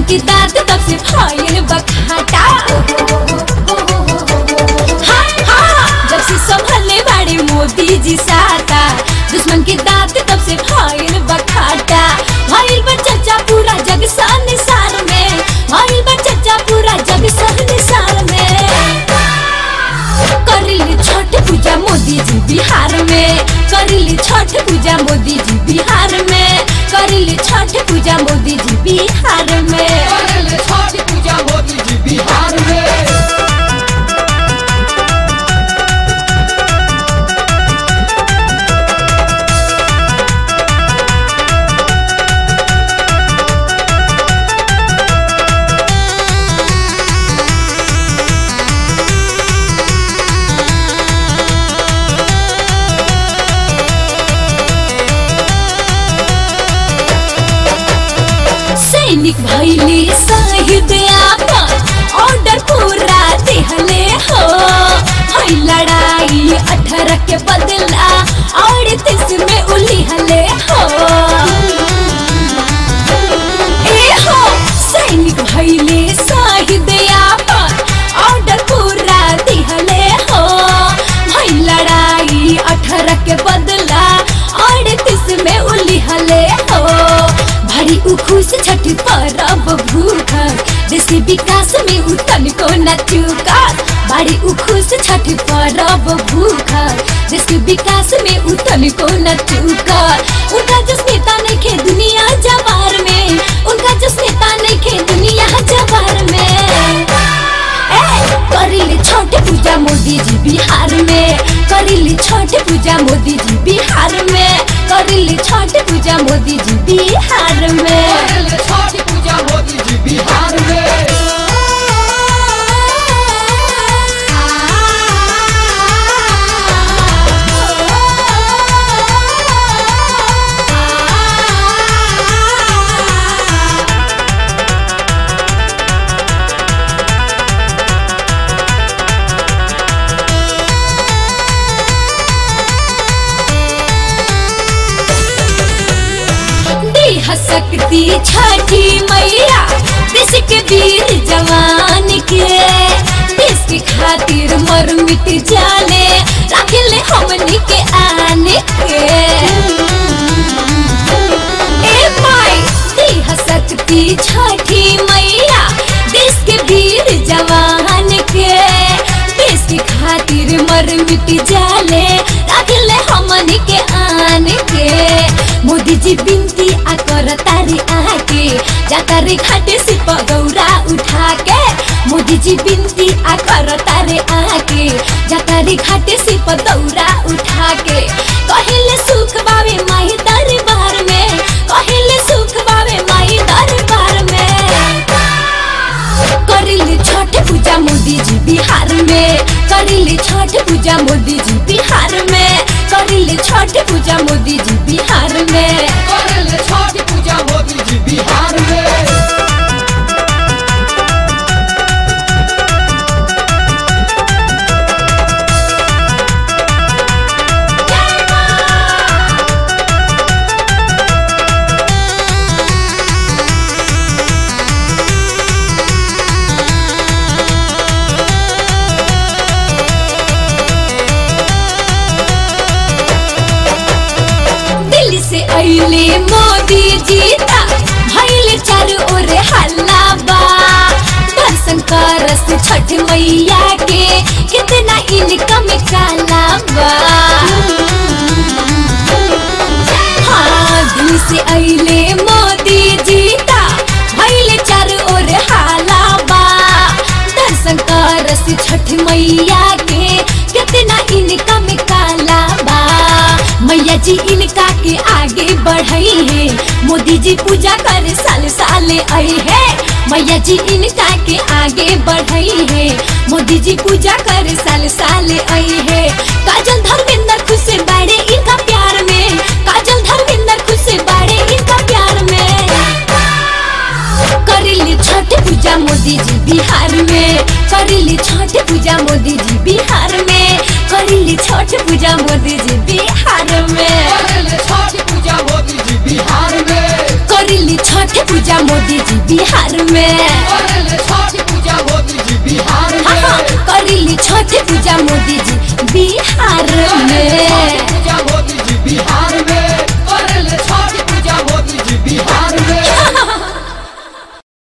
की दांत तब से फाइल बखाटा हाँ, हाँ, जब से संभलने वाले मोदी जी साता दुश्मन की दांत तब से फाइल बखाटा फाइल बा चर्चा पूरा जग संसार में फाइल बा चर्चा पूरा जग संसार में करिली छठ पूजा मोदी जी बिहार में करिली छठ पूजा मोदी जी बिहार में करिली छठ पूजा मोदी जी बिहार में करेले छठ पूजा मोदी जी बिहार में सैनिक भैली शहीद आपन ऑर्डर पूरा दिहले हो हई लड़ाई अठारह के बदला और तीस में उलिहले हो ए हो सैनिक भैले शहीद आपन ऑर्डर पूरा दिहले हो हई लड़ाई अठारह के बदला और तीस में उलिहले हो भारी उखुस छठी परब भूख देश के विकास में उतन को न चूका भारी उखुस छठी परब भूख देश के विकास में उतन को न चूका उनका जस नेता नहीं खे दुनिया जवार में उनका जस नेता नहीं खे दुनिया जवार में ए, करिली छठ पूजा मोदी जी बिहार में करिली छठ पूजा मोदी जी बिहार में करिली छठ पूजा मोदी जी बिहार में करेले छठ पूजा मोदी जी बिहार में देह शक्ति छठी मैया देश के वीर जवान के देश के खातिर मर मिट जाने रखले हमनी के आने के ए माई देह शक्ति छठी मैया देश के वीर जवान के देश के खातिर मर मिट जाले रखले हमनी के आने के मोदी जी बिनती आ कर तारी आके जाता रे घाटे से पगौरा उठा के मोदी जी बिनती आ कर तारे आके जाता रे घाटे से पगौरा उठा के कहिले सुख बावे माही दरबार में कहिले सुख बावे माही दरबार में करिली छठ पूजा मोदी जी बिहार में करिली छठ पूजा मोदी जी बिहार में करिली छठ पूजा मोदी जी बिहार में करेले छठ पूजा मोदी जी बिहार में दिल्ली से अइले मोदी जीता भइले चारू ओर हल्ला बा दर्शन करस छठ मैया के कितना इनकम काला बा हाँ दिल्ली से अइले मोदी जीता भइले चारू ओर हाला बा दर्शन करस छठ मैया के कितना इनकम काला बा मैया जी इनका के आगे बढ़ई है मोदी जी पूजा करे साल साल आई है मैया जी इनका के आगे बढ़ई है मोदी जी पूजा करे साल साल आई है काजल धर्मेंद्र खुश से बड़े इनका प्यार में काजल धर्मेंद्र खुश से बड़े इनका प्यार में करिली छठ पूजा मोदी जी बिहार में करिली छठ पूजा मोदी जी बिहार में करिली छठ पूजा मोदी जी बिहार में करेले छठ पूजा मोदी जी बिहार में करिली छठ पूजा पूजा मोदी जी बिहार में करेले छठ पूजा मोदी जी बिहार हाँ हाँ में करीली छठ पूजा मोदी जी बिहार में